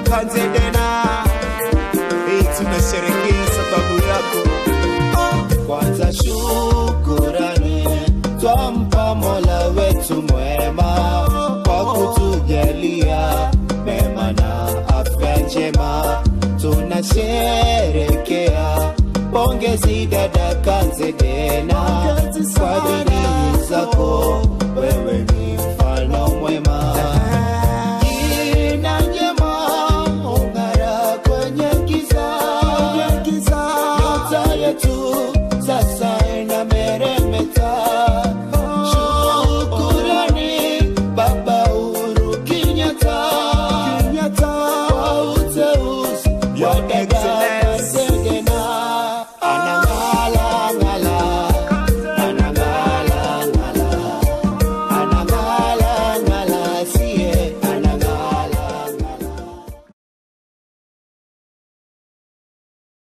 kanzedena hii tunasherekea sababu yako kwanza shukurani twampa mola wetu mwema kwa kutujalia mema na afya njema tunasherekea pongezi dada kanzedena kwa bidii zako